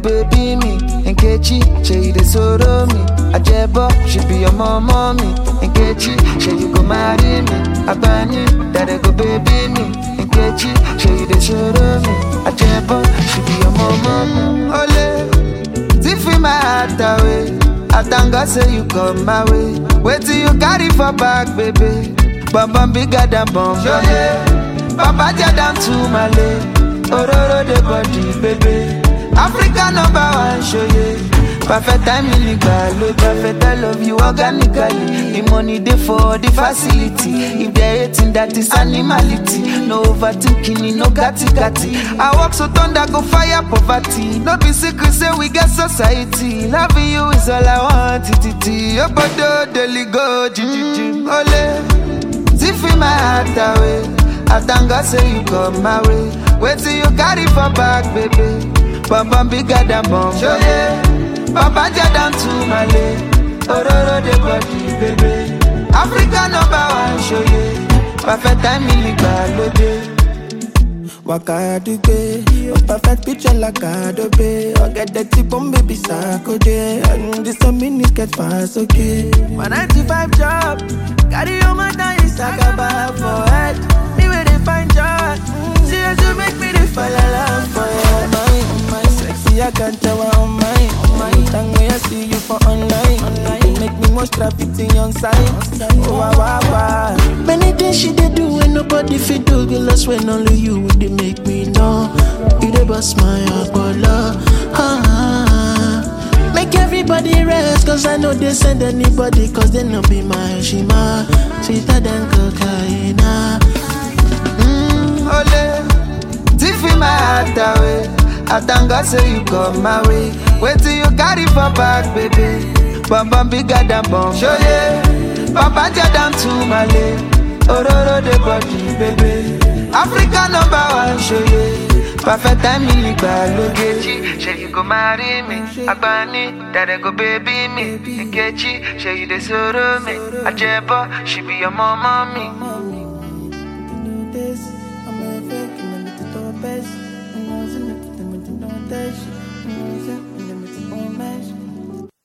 baby me. Nkechi, say you dey sorrow me. Ajebo, she be your mama me. Nkechi, say you go marry me. Agbani, that go baby me. Nkechi, say you dey sorrow me. Ajebo, she be your mama me. Ole, tiffy my heart away. I thank God say you come my way. Wait till you carry for back, baby. Bum bum bigger than bum bum. Papa down to Malay. Ororo the body, baby. Africa number one, show you. Perfect time in the perfect I love you organically. The money dey for the facility. If they hating that is animality. No overthinking, no gatti gatti. I walk so thunder go fire poverty. No be secret say we get society. Loving you is all I want. Titi, your body daily go, jijiji, ole. Tiffy my heart away. I thank God say you come my way. Wait till you carry for back, baby. Bum bum bigger than bum. Show yeah. Papa down to Malay. Ororo the body, baby. Africa number one, show yeah. Perfect time in the Waka dugbe, a perfect picture like Adobe. I get the tip on baby Sakode, and this a mini get fast, okay. My 95 job, carry your mother is like a bar for head. Me where they find job, see as you make me they fall along for you. Oh my, oh my, sexy, I can't tell her on my, on my. Time when I see you for online, online. You make me most traffic in your side. Oh wow, wow, wow. Many things she dey do when nobody fit do, girl. That's when only you would they make me know. You dey bust my opolo. Ah, ah. Make everybody rest, cause I know they send anybody, cause they no be my shima. Sweeter than cocaine. Mm, ole, tiffy my heart away. I thank God say you come my way. Wait till you carry for back, baby. Bum bum bigger than bum. Show yeah. Papa down to Malay. Ororo the body, baby. Africa number one, show yeah. Perfect time in Nkechi, say you go marry me. Agbani, that go baby me. Nkechi, say you dey sorrow me. Ajebo, she be your mama me. I'm a fake, I'm a little best. I'm a little best.